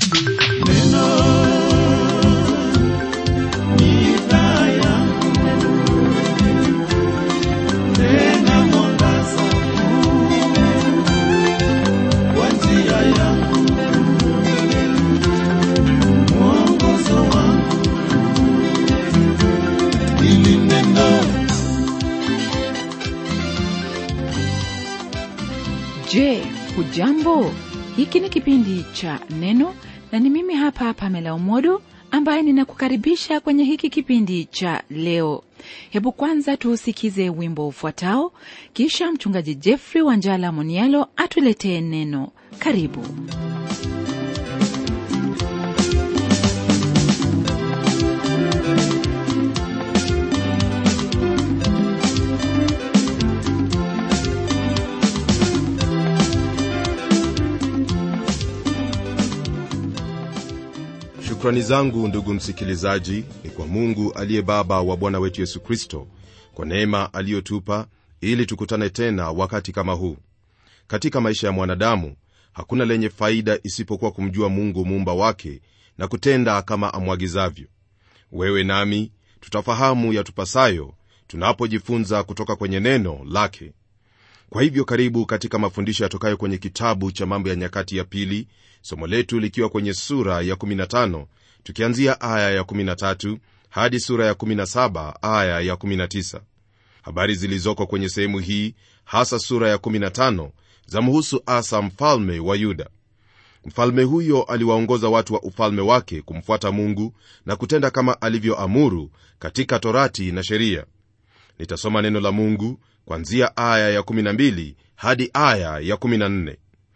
Je, hujambo? Hiki ni kipindi cha Neno na ni mimi hapa Pamela Umodo ambaye ninakukaribisha kwenye hiki kipindi cha leo. Hebu kwanza tuusikize wimbo ufuatao, kisha mchungaji Jeffrey Wanjala Monialo atuletee neno. Karibu. shukrani zangu ndugu msikilizaji ni kwa mungu aliye baba wa bwana wetu yesu kristo kwa neema aliyotupa ili tukutane tena wakati kama huu katika maisha ya mwanadamu hakuna lenye faida isipokuwa kumjua mungu muumba wake na kutenda kama amwagizavyo wewe nami tutafahamu yatupasayo tunapojifunza kutoka kwenye neno lake kwa hivyo karibu katika mafundisho yatokayo kwenye kitabu cha mambo ya nyakati ya pili somo letu likiwa kwenye sura ya 15 tukianzia aya ya 13 hadi sura ya 17 aya ya 19 habari zilizoko kwenye sehemu hii hasa sura ya 15 zamhusu asa mfalme wa yuda mfalme huyo aliwaongoza watu wa ufalme wake kumfuata mungu na kutenda kama alivyoamuru katika torati na sheria nitasoma neno la mungu kwanzia aya ya 12 hadi aya ya 14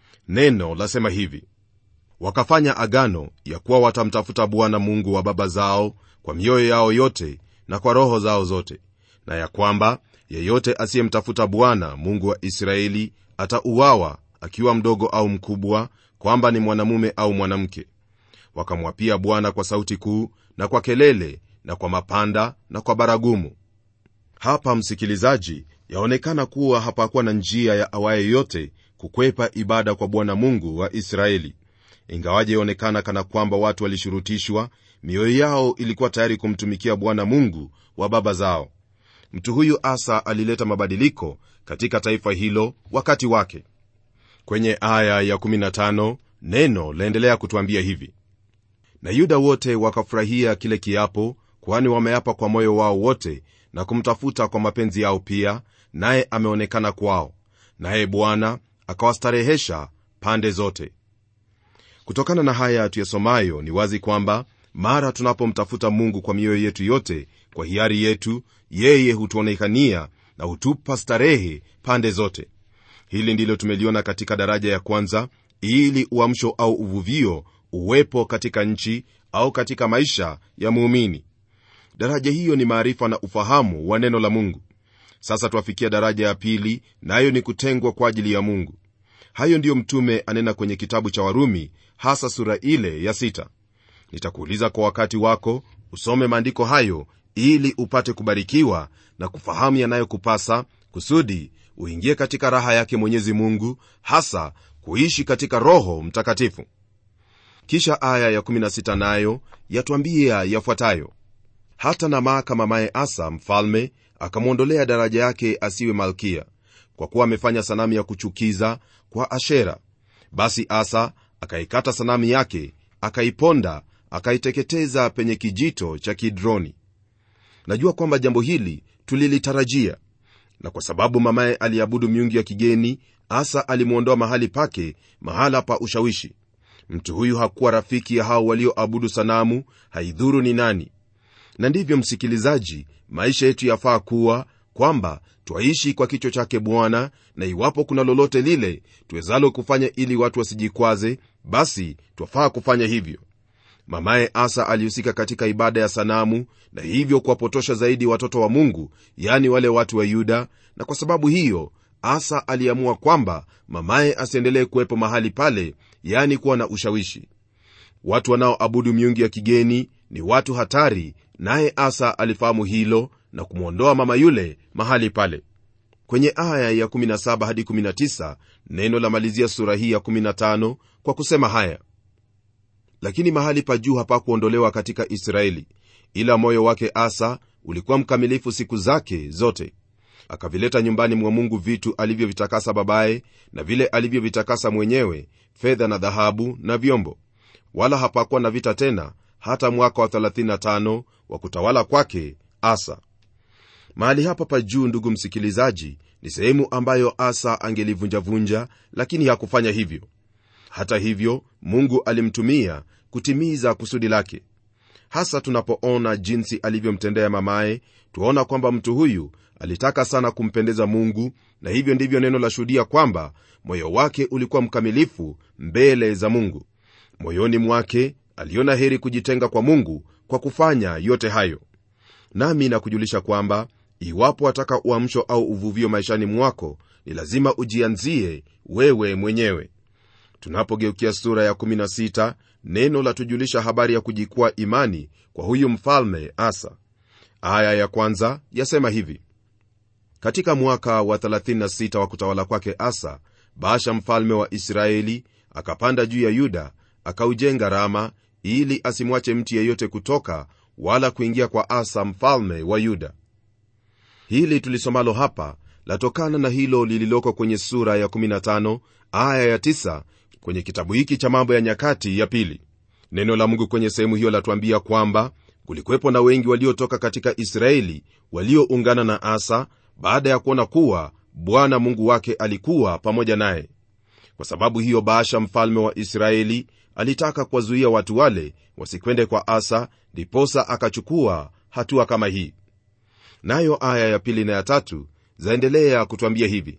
neno lasema hivi wakafanya agano ya kuwa watamtafuta bwana mungu wa baba zao kwa mioyo yao yote na kwa roho zao zote na ya kwamba yeyote asiyemtafuta bwana mungu wa israeli atauawa akiwa mdogo au mkubwa kwamba ni mwanamume au mwanamke wakamwapia bwana kwa sauti kuu na kwa kelele na kwa mapanda na kwa baragumu hapa msikilizaji yaonekana kuwa hapakuwa na njia ya awaye yote kukwepa ibada kwa bwana mungu wa israeli ingawaje yaonekana kana kwamba watu walishurutishwa mioyo yao ilikuwa tayari kumtumikia bwana mungu wa baba zao mtu huyu asa alileta mabadiliko katika taifa hilo wakati wake kwenye aya ya 15 neno laendelea kutwambia hivi na yuda wote wakafurahia kile kiapo kwani wameapa kwa moyo wao wote na kumtafuta kwa mapenzi yao pia naye ameonekana kwao naye bwana akawastarehesha pande zote kutokana na haya tuyasomayo ni wazi kwamba mara tunapomtafuta mungu kwa mioyo yetu yote kwa hiari yetu yeye hutuonekania na hutupa starehe pande zote hili ndilo tumeliona katika daraja ya kwanza ili uamsho au uvuvio uwepo katika nchi au katika maisha ya muumini daraja hiyo ni maarifa na ufahamu wa neno la mungu sasa twafikia daraja ya pili nayo na ni kutengwa kwa ajili ya mungu hayo ndiyo mtume anena kwenye kitabu cha warumi hasa sura ile ya sita nitakuuliza kwa wakati wako usome maandiko hayo ili upate kubarikiwa na kufahamu yanayokupasa kusudi uingie katika raha yake mwenyezi mungu hasa kuishi katika roho mtakatifu kisha aya ya16 nayo yatwambia yafuatayo hata namaka mamaye asa mfalme akamwondolea daraja yake asiwe malkia kwa kuwa amefanya sanamu ya kuchukiza kwa ashera basi asa akaikata sanamu yake akaiponda akaiteketeza penye kijito cha kidroni najua kwamba jambo hili tulilitarajia na kwa sababu mamaye aliabudu miungu ya kigeni asa alimwondoa mahali pake mahala pa ushawishi mtu huyu hakuwa rafiki ya hao walioabudu sanamu haidhuru ni nani na ndivyo msikilizaji maisha yetu yafaa kuwa kwamba twaishi kwa kichwa chake bwana na iwapo kuna lolote lile tuwezalo kufanya ili watu wasijikwaze basi twafaa kufanya hivyo mamaye asa alihusika katika ibada ya sanamu na hivyo kuwapotosha zaidi watoto wa mungu yani wale watu wa yuda na kwa sababu hiyo asa aliamua kwamba mamaye asiendelee kuwepo mahali pale yani kuwa na ushawishi watu wanaoabudu miungu ya kigeni ni watu hatari naye asa alifahamu hilo na kumwondoa mama yule mahali pale kwenye aya ya 17 hadi 19 neno la malizia sura hii ya 15 kwa kusema haya lakini mahali pa juu hapakuondolewa katika israeli ila moyo wake asa ulikuwa mkamilifu siku zake zote akavileta nyumbani mwa mungu vitu alivyovitakasa babaye na vile alivyovitakasa mwenyewe fedha na dhahabu na vyombo wala hapakuwa na vita tena hata mwaka wa 35 wa kutawala kwake asa mahali hapa pa juu ndugu msikilizaji ni sehemu ambayo asa angelivunjavunja lakini hakufanya hivyo hata hivyo mungu alimtumia kutimiza kusudi lake hasa tunapoona jinsi alivyomtendea mamaye twaona kwamba mtu huyu alitaka sana kumpendeza mungu na hivyo ndivyo neno la shuhudia kwamba moyo wake ulikuwa mkamilifu mbele za mungu moyoni mwake aliona heri kujitenga kwa mungu kwa kufanya yote hayo nami nakujulisha kwamba iwapo wataka uamsho au uvuvio maishani mwako ni lazima ujianzie wewe mwenyewe tunapogeukia sura ya 16 neno la tujulisha habari ya kujikwaa imani kwa huyu mfalme asa aya ya kwanza yasema hivi katika mwaka wa 36 wa kutawala kwake asa baasha mfalme wa israeli akapanda juu ya yuda akaujenga rama ili asimwache mtu yeyote kutoka wala kuingia kwa asa mfalme wa yuda hili tulisomalo hapa latokana na hilo lililoko kwenye sura ya 15 aya ya 9 kwenye kitabu hiki cha mambo ya nyakati ya pili neno la mungu kwenye sehemu hiyo latuambia kwamba kulikuwepo na wengi waliotoka katika israeli walioungana na asa baada ya kuona kuwa bwana mungu wake alikuwa pamoja naye kwa sababu hiyo baasha mfalme wa israeli alitaka kuwazuia watu wale wasikwende kwa asa ndiposa akachukua hatua kama hii nayo aya ya pili na ya tatu zaendelea kutwambia hivi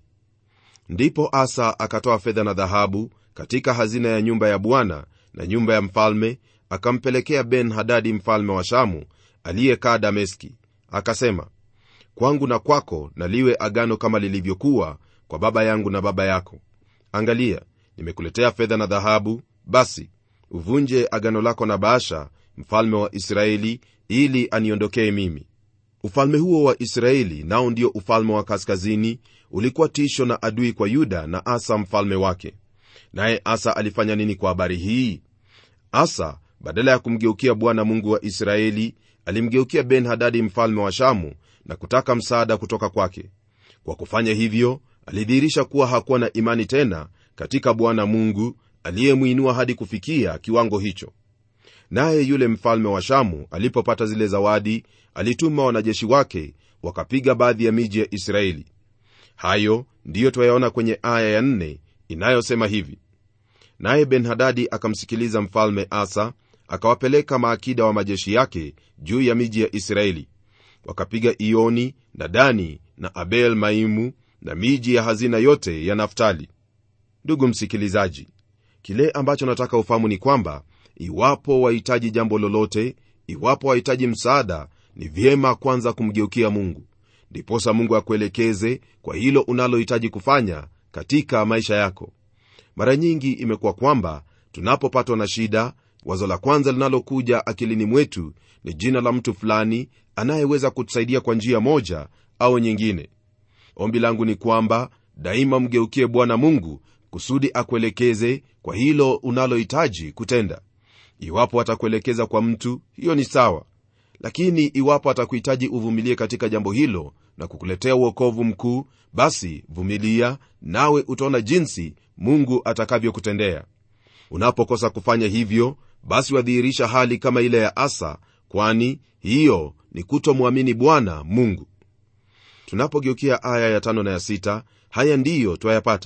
ndipo asa akatoa fedha na dhahabu katika hazina ya nyumba ya bwana na nyumba ya mfalme akampelekea ben hadadi mfalme wa shamu aliyekaa dameski akasema kwangu na kwako na liwe agano kama lilivyokuwa kwa baba yangu na baba yako angalia nimekuletea fedha na dhahabu basi uvunje agano lako na baasha mfalme wa israeli ili aniondokee mimi ufalme huo wa israeli nao ndio ufalme wa kaskazini ulikuwa tisho na adui kwa yuda na asa mfalme wake naye asa alifanya nini kwa habari hii asa badala ya kumgeukia bwana mungu wa israeli alimgeukia ben hadadi mfalme wa shamu na kutaka msaada kutoka kwake kwa kufanya hivyo alidhihirisha kuwa hakuwa na imani tena katika bwana mungu aliyemwinua hadi kufikia kiwango hicho naye yule mfalme wa shamu alipopata zile zawadi alituma wanajeshi wake wakapiga baadhi ya miji ya israeli hayo ndiyo twayaona kwenye aya ya nne inayosema hivi naye benhadadi akamsikiliza mfalme asa akawapeleka maakida wa majeshi yake juu ya miji ya israeli wakapiga ioni na dani na abel maimu na miji ya hazina yote ya naftali ndugu msikilizaji kile ambacho nataka ufahamu ni kwamba iwapo wahitaji jambo lolote iwapo wahitaji msaada ni vyema kwanza kumgeukia mungu ndiposa mungu akuelekeze kwa hilo unalohitaji kufanya katika maisha yako mara nyingi imekuwa kwamba tunapopatwa na shida wazo la kwanza linalokuja akilini mwetu ni jina la mtu fulani anayeweza kutusaidia kwa njia moja au nyingine ombi langu ni kwamba daima mgeukie bwana mungu kusudi akuelekeze kwa hilo unalohitaji kutenda iwapo atakuelekeza kwa mtu hiyo ni sawa lakini iwapo atakuhitaji uvumilie katika jambo hilo na kukuletea uokovu mkuu basi vumilia nawe utaona jinsi mungu atakavyokutendea unapokosa kufanya hivyo basi wadhihirisha hali kama ile ya asa kwani hiyo ni kutomwamini bwana mungu tunapogeukia aya ya tano na ya sita haya ndiyo twayapata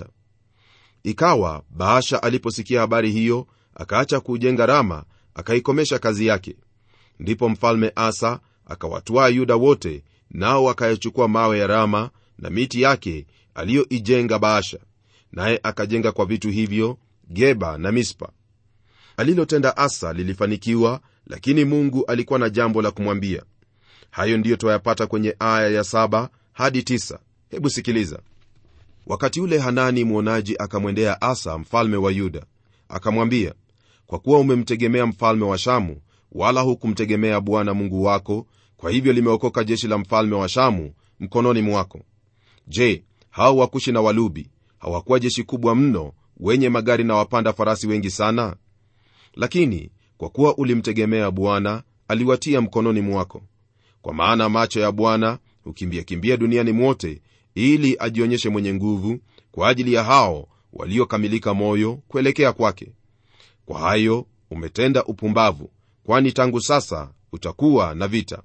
ikawa baasha aliposikia habari hiyo akaacha kuujenga rama akaikomesha kazi yake ndipo mfalme asa akawatwaa yuda wote nao wakayachukua mawe ya rama na miti yake aliyoijenga baasha naye akajenga kwa vitu hivyo geba na mispa alilotenda asa lilifanikiwa lakini mungu alikuwa na jambo la kumwambia hayo ndiyo twayapata kwenye aya ya saba hadi tisa. hebu sikiliza wakati ule hanani mwonaji akamwendea asa mfalme wa yuda akamwambia kwa kuwa umemtegemea mfalme wa shamu wala hukumtegemea bwana mungu wako kwa hivyo limeokoka jeshi la mfalme wa shamu mkononi mwako je hao wakushi na walubi hawakuwa jeshi kubwa mno wenye magari na wapanda farasi wengi sana lakini kwa kuwa ulimtegemea bwana aliwatia mkononi mwako kwa maana macho ya bwana hukimbia kimbia duniani mwote ili ajionyeshe mwenye nguvu kwa ajili ya hao waliokamilika moyo kuelekea kwake kwa hayo umetenda upumbavu kwani tangu sasa utakuwa na vita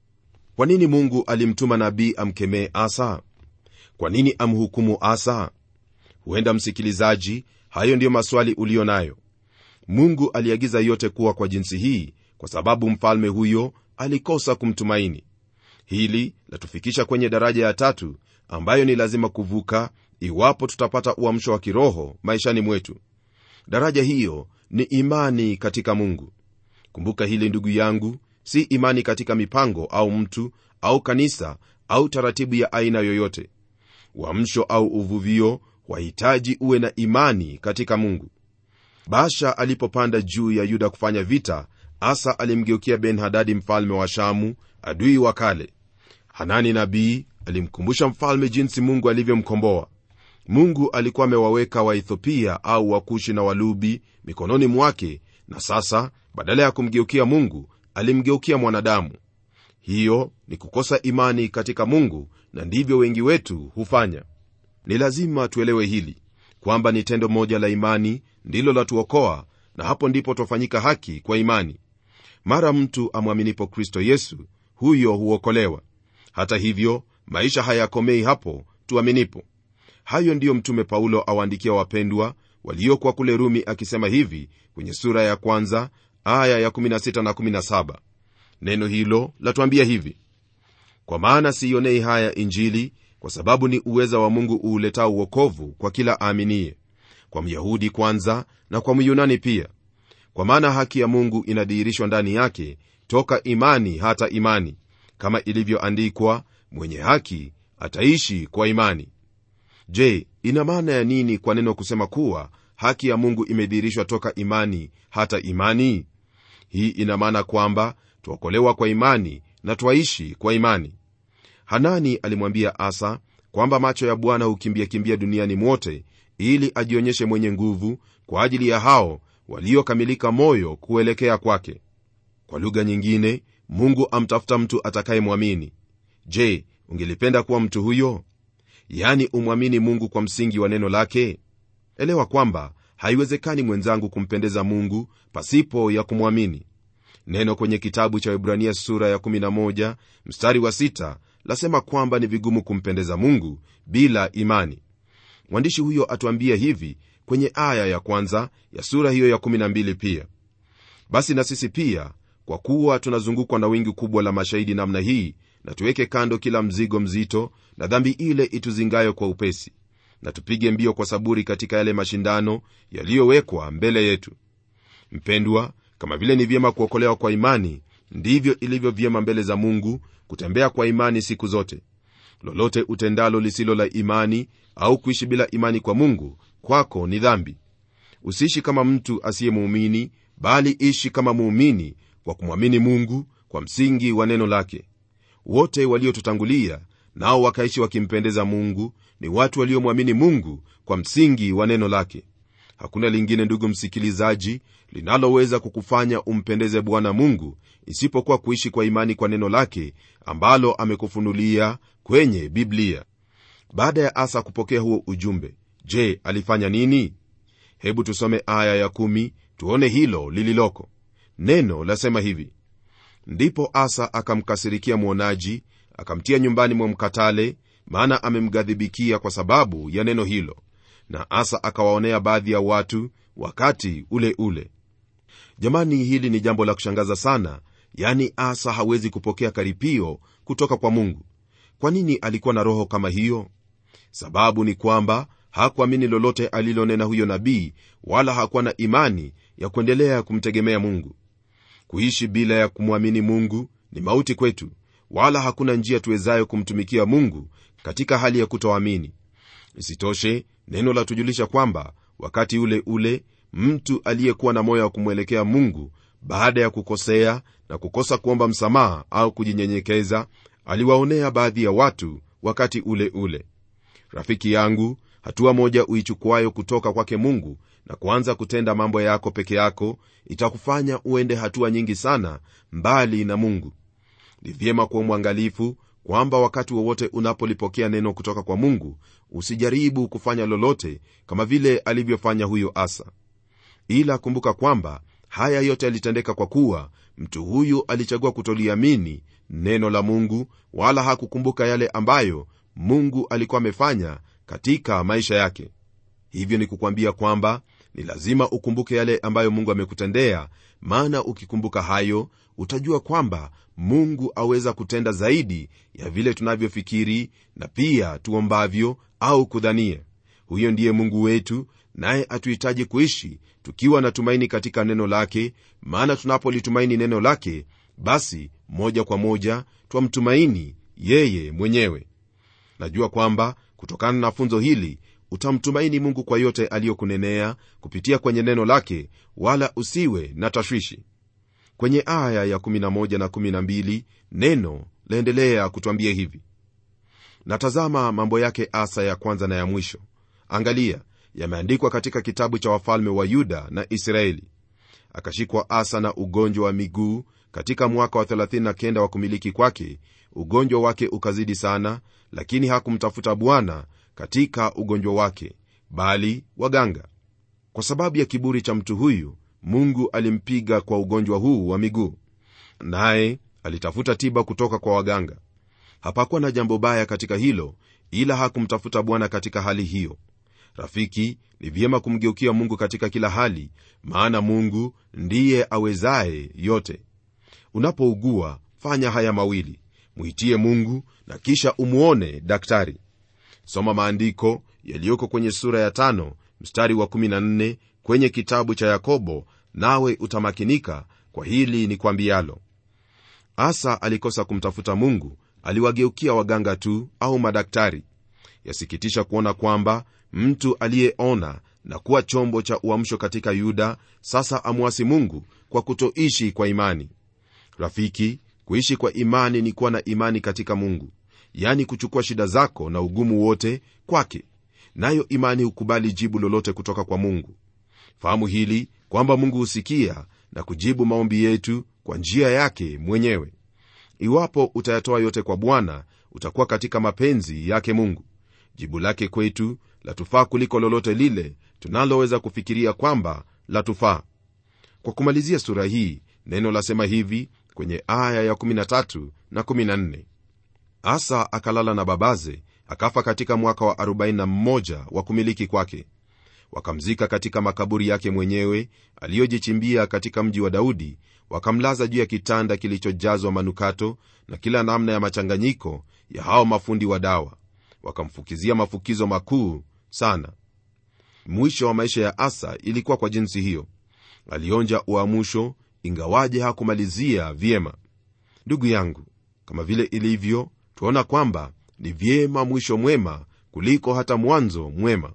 kwa nini mungu alimtuma nabii amkemee asa kwa nini amhukumu asa huenda msikilizaji hayo ndiyo maswali uliyo nayo mungu aliagiza yote kuwa kwa jinsi hii kwa sababu mfalme huyo alikosa kumtumaini hili latufikisha kwenye daraja ya tatu ambayo ni lazima kuvuka iwapo tutapata uamsho wa kiroho maishani mwetu daraja hiyo ni imani katika mungu kumbuka hili ndugu yangu si imani katika mipango au mtu au kanisa au taratibu ya aina yoyote uamsho au uvuvio wahitaji uwe na imani katika mungu basha alipopanda juu ya yuda kufanya vita asa alimgeukia ben hadadi mfalme wa shamu adui wa kale hanani nabii alimkumbusha mfalme jinsi mungu alivyomkomboa mungu alikuwa amewaweka waethiopia au wakushi na walubi mikononi mwake na sasa badala ya kumgeukia mungu alimgeukia mwanadamu hiyo ni kukosa imani katika mungu na ndivyo wengi wetu hufanya ni lazima tuelewe hili kwamba ni tendo moja la imani ndilo latuokoa na hapo ndipo twafanyika haki kwa imani mara mtu amwaminipo kristo yesu huyo huokolewa hata hivyo maisha hayakomei hapo tuaminipo hayo ndiyo mtume paulo awaandikia wapendwa waliokuwa kule rumi akisema hivi kwenye sura ya kwanza aya ya 16 na 17 neno hilo latuambia hivi kwa maana siionei haya injili kwa sababu ni uweza wa mungu uuletao uokovu kwa kila aaminiye kwa myahudi kwanza na kwa myunani pia kwa maana haki ya mungu inadhihirishwa ndani yake toka imani hata imani kama ilivyoandikwa mwenye haki ataishi kwa imani je ina maana ya nini kwa neno kusema kuwa haki ya mungu imedhihirishwa toka imani hata imani hii ina maana kwamba twaokolewa kwa imani na twaishi kwa imani hanani alimwambia asa kwamba macho ya bwana hukimbia kimbia duniani mwote ili ajionyeshe mwenye nguvu kwa ajili ya hao waliokamilika moyo kuelekea kwake kwa lugha nyingine mungu amtafuta mtu atakayemwamini je ungelipenda kuwa mtu huyo yani umwamini mungu kwa msingi wa neno lake elewa kwamba haiwezekani mwenzangu kumpendeza mungu pasipo ya kumwamini neno kwenye kitabu cha ibrania sura ya 11 mstari wa 6 lasema kwamba ni vigumu kumpendeza mungu bila imani mwandishi huyo atuambia hivi kwenye aya ya kwanza ya sura hiyo ya 12 pia basi na sisi pia kwa kuwa tunazungukwa na wingi kubwa la mashahidi namna hii na tuweke kando kila mzigo mzito na dhambi ile ituzingayo kwa upesi na tupige mbio kwa saburi katika yale mashindano yaliyowekwa mbele yetu mpendwa kama vile ni vyema kuokolewa kwa imani ndivyo ilivyo vyema mbele za mungu kutembea kwa imani siku zote lolote utendalo lisilo la imani au kuishi bila imani kwa mungu kwako ni dhambi usiishi kama mtu asiyemuumini bali ishi kama muumini kwa kumwamini mungu kwa msingi wa neno lake wote waliotutangulia nao wakaishi wakimpendeza mungu ni watu waliomwamini mungu kwa msingi wa neno lake hakuna lingine ndugu msikilizaji linaloweza kukufanya umpendeze bwana mungu isipokuwa kuishi kwa imani kwa neno lake ambalo amekufunulia kwenye biblia baada ya asa kupokea huo ujumbe je alifanya nini hebu tusome aya ya kumi, tuone hilo lililoko neno lasema hivi ndipo asa akamkasirikia mwonaji akamtia nyumbani mwa mkatale maana amemghadhibikia kwa sababu ya neno hilo na asa akawaonea baadhi ya watu wakati ule ule jamani hili ni jambo la kushangaza sana yani asa hawezi kupokea karipio kutoka kwa mungu kwa nini alikuwa na roho kama hiyo sababu ni kwamba hakuamini lolote alilonena huyo nabii wala hakuwa na imani ya kuendelea kumtegemea mungu kuishi bila ya kumwamini mungu ni mauti kwetu wala hakuna njia tuwezayo kumtumikia mungu katika hali ya kutoamini isitoshe neno la tujulisha kwamba wakati ule ule mtu aliyekuwa na moyo wa kumwelekea mungu baada ya kukosea na kukosa kuomba msamaha au kujinyenyekeza aliwaonea baadhi ya watu wakati ule ule rafiki yangu hatua moja uichukuayo kutoka kwake mungu na kuanza kutenda mambo yako peke yako itakufanya uende hatua nyingi sana mbali na mungu ni vyema kuwa mwangalifu kwamba wakati wowote unapolipokea neno kutoka kwa mungu usijaribu kufanya lolote kama vile alivyofanya huyo asa ila kumbuka kwamba haya yote yalitendeka kwa kuwa mtu huyu alichagua kutoliamini neno la mungu wala hakukumbuka yale ambayo mungu alikuwa amefanya katika maisha yake hivyo ni kukwambia kwamba ni lazima ukumbuke yale ambayo mungu amekutendea maana ukikumbuka hayo utajua kwamba mungu aweza kutenda zaidi ya vile tunavyofikiri na pia tuombavyo au kudhania huyo ndiye mungu wetu naye atuhitaji kuishi tukiwa na tumaini katika neno lake maana tunapolitumaini neno lake basi moja kwa moja twamtumaini yeye mwenyewe najua kwamba kutokana na funzo hili utamtumaini mungu kwa yote aliyokunenea kupitia kwenye neno lake wala usiwe na tashwishi kwenye aya ya 11 na 12 neno laendelea kutwambia hivi natazama mambo yake asa ya kwanza na ya mwisho angalia yameandikwa katika kitabu cha wafalme wa yuda na israeli akashikwa asa na ugonjwa wa miguu katika mwaka wa 39 wa kumiliki kwake ugonjwa wake ukazidi sana lakini hakumtafuta bwana katika ugonjwa wake bali waganga kwa sababu ya kiburi cha mtu huyu mungu alimpiga kwa ugonjwa huu wa miguu naye alitafuta tiba kutoka kwa waganga hapakuwa na jambo baya katika hilo ila hakumtafuta bwana katika hali hiyo rafiki ni vyema kumgeukia mungu katika kila hali maana mungu ndiye awezaye yote unapougua fanya haya mawili mwitie mungu na kisha umwone daktari soma maandiko yaliyoko kwenye sura ya tano mstari wa 14 kwenye kitabu cha yakobo nawe utamakinika kwa hili ni kwambialo asa alikosa kumtafuta mungu aliwageukia waganga tu au madaktari yasikitisha kuona kwamba mtu aliyeona na kuwa chombo cha uamsho katika yuda sasa amwasi mungu kwa kutoishi kwa imani rafiki kuishi kwa imani ni kuwa na imani katika mungu yani kuchukua shida zako na ugumu wote kwake nayo imani hukubali jibu lolote kutoka kwa mungu fahamu hili kwamba mungu husikia na kujibu maombi yetu kwa njia yake mwenyewe iwapo utayatoa yote kwa bwana utakuwa katika mapenzi yake mungu jibu lake kwetu latufaa kuliko lolote lile tunaloweza kufikiria kwamba latufaa kwa kumalizia sura hii neno lasema hivi kwenye aya ya 13 na 14 asa akalala na babaze akafa katika mwaka wa 41 wa kumiliki kwake wakamzika katika makaburi yake mwenyewe aliyojichimbia katika mji wa daudi wakamlaza juu ya kitanda kilichojazwa manukato na kila namna ya machanganyiko ya hao mafundi wa dawa wakamfukizia mafukizo makuu sana mwisho wa maisha ya asa ilikuwa kwa jinsi hiyo alionja uamusho ingawaje hakumalizia vyema ndugu yangu kama vile ilivyo twaona kwamba ni vyema mwisho mwema kuliko hata mwanzo mwema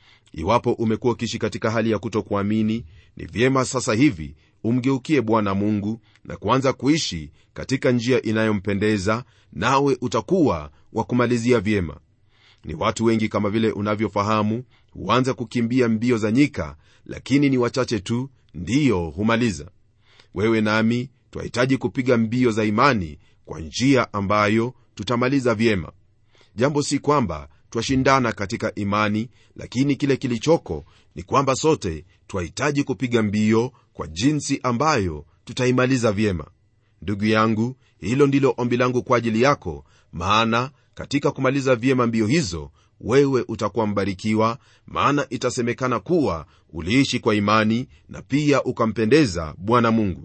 iwapo umekuwa ukiishi katika hali ya kutokuamini ni vyema sasa hivi umgeukie bwana mungu na kuanza kuishi katika njia inayompendeza nawe utakuwa wa kumalizia vyema ni watu wengi kama vile unavyofahamu huanza kukimbia mbio za nyika lakini ni wachache tu ndiyo humaliza wewe nami twahitaji kupiga mbio za imani kwa njia ambayo tutamaliza vyema jambo si kwamba twashindana katika imani lakini kile kilichoko ni kwamba sote twahitaji kupiga mbio kwa jinsi ambayo tutaimaliza vyema ndugu yangu hilo ndilo ombi langu kwa ajili yako maana katika kumaliza vyema mbio hizo wewe utakuwa mbarikiwa maana itasemekana kuwa uliishi kwa imani na pia ukampendeza bwana mungu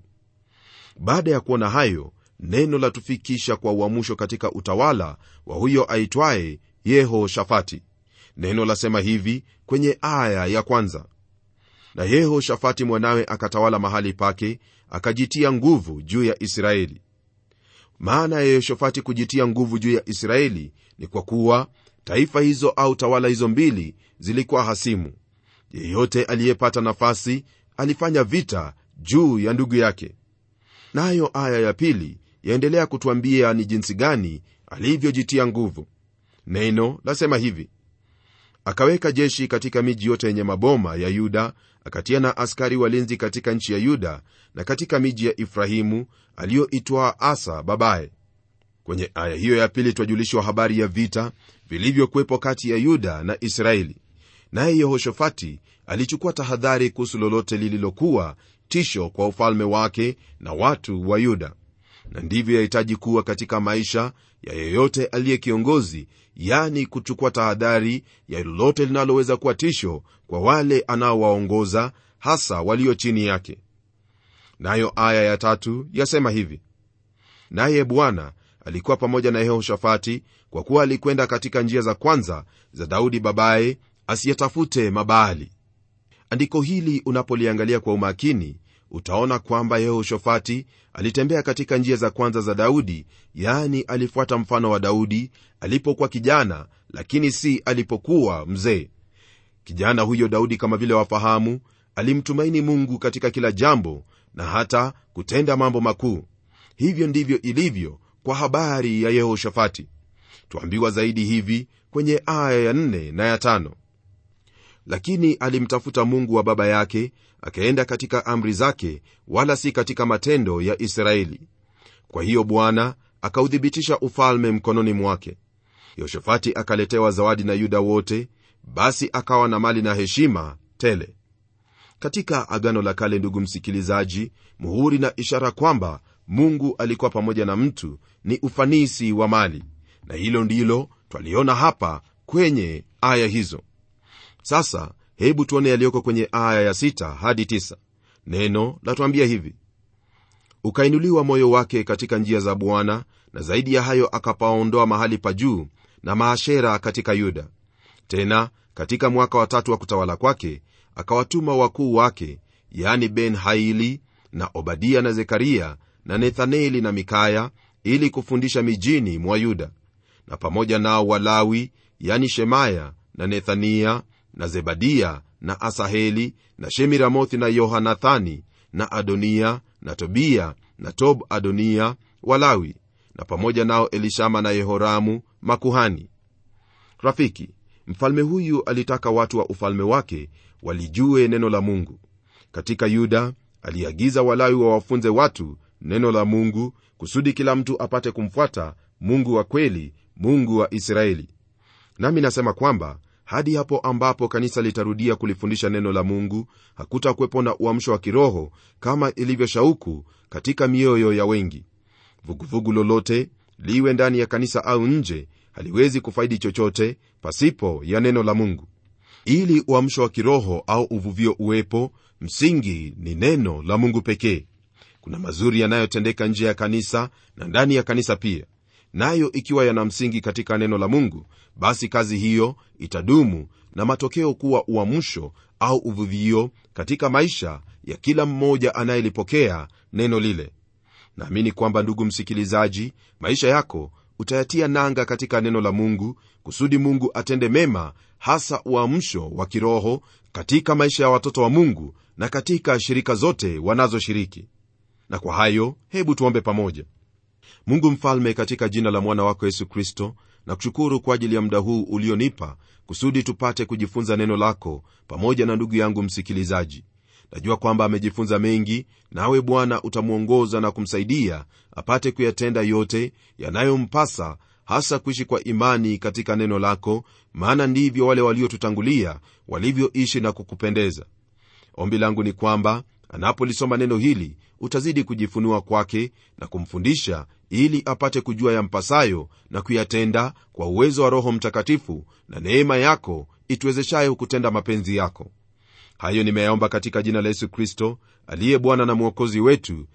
baada ya kuona hayo neno latufikisha kwa uamusho katika utawala wa huyo aitwaye yehoshafati neno lasema hivi kwenye aya ya kwanza na yehoshafati mwanawe akatawala mahali pake akajitia nguvu juu ya israeli maana ya yehoshafati kujitia nguvu juu ya israeli ni kwa kuwa taifa hizo au tawala hizo mbili zilikuwa hasimu yeyote aliyepata nafasi alifanya vita juu ya ndugu yake nayo na aya ya pili yaendelea kutwambia ni jinsi gani alivyojitia nguvu neno lasema hivi akaweka jeshi katika miji yote yenye maboma ya yuda akatia na askari walinzi katika nchi ya yuda na katika miji ya efrahimu aliyoitwaa asa babaye kwenye aya hiyo ya pili twajulishwa habari ya vita vilivyokuwepo kati ya yuda na israeli naye yehoshafati alichukua tahadhari kuhusu lolote lililokuwa tisho kwa ufalme wake na watu wa yuda na ndivyo yahitaji kuwa katika maisha ya yeyote aliye kiongozi yani kuchukua tahadhari ya lolote linaloweza kuwa tisho kwa wale anaowaongoza hasa walio chini yake nayo aya ya tatu yasema hivi naye bwana alikuwa pamoja na yehoshafati kwa kuwa alikwenda katika njia za kwanza za daudi babaye asiyetafute mabaali andiko hili unapoliangalia kwa umakini utaona kwamba yehoshafati alitembea katika njia za kwanza za daudi yaani alifuata mfano wa daudi alipokuwa kijana lakini si alipokuwa mzee kijana huyo daudi kama vile wafahamu alimtumaini mungu katika kila jambo na hata kutenda mambo makuu hivyo ndivyo ilivyo kwa habari ya yehoshafati twambiwa zaidi hivi kwenye aya ya 4 na ya 5 lakini alimtafuta mungu wa baba yake akaenda katika amri zake wala si katika matendo ya israeli kwa hiyo bwana akauthibitisha ufalme mkononi mwake yehoshafati akaletewa zawadi na yuda wote basi akawa na mali na heshima tele katika agano la kale ndugu msikilizaji muhuri na ishara kwamba mungu alikuwa pamoja na mtu ni ufanisi wa mali na hilo ndilo twaliona hapa kwenye aya hizo sasa hebu tuone yaliyoko kwenye aya ya 6 hadi 9 neno latwambia hivi ukainuliwa moyo wake katika njia za bwana na zaidi ya hayo akapaondoa mahali pa juu na maashera katika yuda tena katika mwaka wa tatu wa kutawala kwake akawatuma wakuu wake yani ben haili na obadia na zekaria na nethaneli na mikaya ili kufundisha mijini mwa yuda na pamoja nao walawi yani shemaya na nethania na zebadia na asaheli na shemiramothi na yohanathani na adonia na tobia na tob adonia walawi na pamoja nao elishama na yehoramu makuhani rafiki mfalme huyu alitaka watu wa ufalme wake walijue neno la mungu katika yuda aliagiza walawi wawafunze watu neno la mungu kusudi kila mtu apate kumfuata mungu wa kweli mungu wa israeli nami nasema kwamba hadi hapo ambapo kanisa litarudia kulifundisha neno la mungu hakutakuwepo na uamsho wa kiroho kama ilivyo shauku katika mioyo ya wengi vuguvugu lolote liwe ndani ya kanisa au nje haliwezi kufaidi chochote pasipo ya neno la mungu ili uamsho wa kiroho au uvuvio uwepo msingi ni neno la mungu pekee kuna mazuri yanayotendeka nje ya kanisa na ndani ya kanisa pia nayo ikiwa yana msingi katika neno la mungu basi kazi hiyo itadumu na matokeo kuwa uamsho au uvuvio katika maisha ya kila mmoja anayelipokea neno lile naamini kwamba ndugu msikilizaji maisha yako utayatia nanga katika neno la mungu kusudi mungu atende mema hasa uamsho wa kiroho katika maisha ya watoto wa mungu na katika shirika zote wanazoshiriki na kwa hayo hebu tuombe pamoja mungu mfalme katika jina la mwana wako yesu kristo na kushukuru kwa ajili ya muda huu ulionipa kusudi tupate kujifunza neno lako pamoja na ndugu yangu msikilizaji najua kwamba amejifunza mengi nawe bwana utamwongoza na kumsaidia apate kuyatenda yote yanayompasa hasa kuishi kwa imani katika neno lako maana ndivyo wale waliotutangulia walivyoishi na kukupendeza ombi langu ni kwamba anapolisoma neno hili utazidi kujifunua kwake na kumfundisha ili apate kujua yampasayo na kuyatenda kwa uwezo wa roho mtakatifu na neema yako ituwezeshayo kutenda mapenzi yako hayo nimeyaomba katika jina la yesu kristo aliye bwana na mwokozi wetu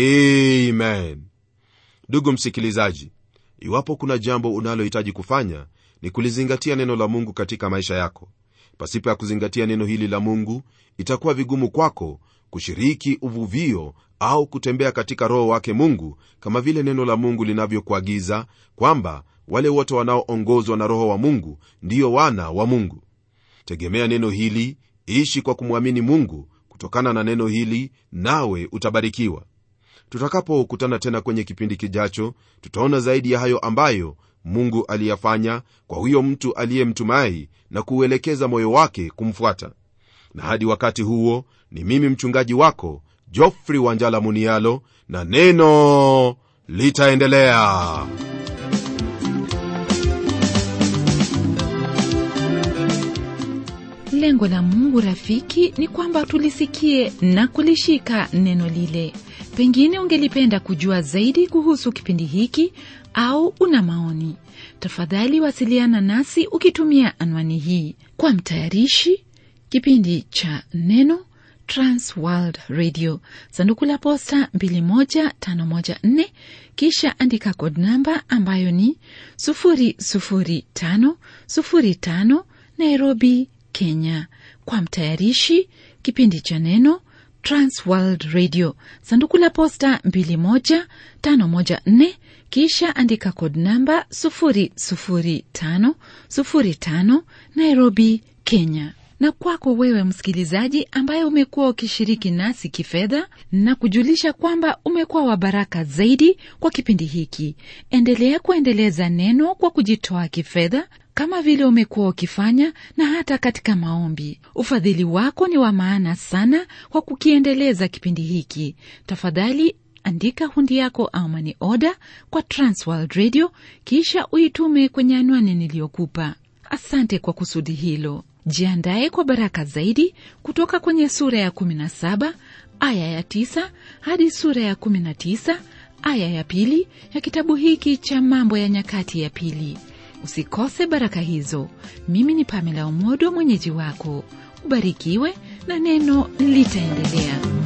amen ndugu msikilizaji iwapo kuna jambo unalohitaji kufanya ni kulizingatia neno la mungu katika maisha yako pasipo ya kuzingatia neno hili la mungu itakuwa vigumu kwako kushiriki uvuvio au kutembea katika roho wake mungu kama vile neno la mungu linavyokuagiza kwamba wale wote wanaoongozwa na roho wa mungu ndiyo wana wa mungu tegemea neno hili ishi kwa kumwamini mungu kutokana na neno hili nawe utabarikiwa tutakapokutana tena kwenye kipindi kijacho tutaona zaidi ya hayo ambayo mungu aliyafanya kwa huyo mtu aliyemtumai na kuuelekeza moyo wake kumfuata na hadi wakati huo ni mimi mchungaji wako jofrey wanjala munialo na neno litaendelea lengo la mungu rafiki ni kwamba tulisikie na kulishika neno lile pengine ungelipenda kujua zaidi kuhusu kipindi hiki au una maoni tafadhali wasiliana nasi ukitumia anwani hii kwa mtayarishi kipindi cha neno transworld radio sanduku la posta 21514 kisha andika kod namba ambayo ni 00505 nairobi kenya kwa mtayarishi kipindi cha neno transworld radio sanduku la posta 21514 kisha andika kod namba 00505 nairobi kenya na kwako wewe msikilizaji ambaye umekuwa ukishiriki nasi kifedha na kujulisha kwamba umekuwa wa baraka zaidi kwa kipindi hiki endelea kuendeleza neno kwa kujitoa kifedha kama vile umekuwa ukifanya na hata katika maombi ufadhili wako ni wa maana sana kwa kukiendeleza kipindi hiki tafadhali andika hundi yako au mani oda kwa transworld radio kisha uitume kwenye anwani niliyokupa asante kwa kusudi hilo jiandaye kwa baraka zaidi kutoka kwenye sura ya 17 aya ya 9 hadi sura ya 19 aya ya pili ya kitabu hiki cha mambo ya nyakati ya pili usikose baraka hizo mimi ni pamela umodo mwenyeji wako ubarikiwe na neno litaendelea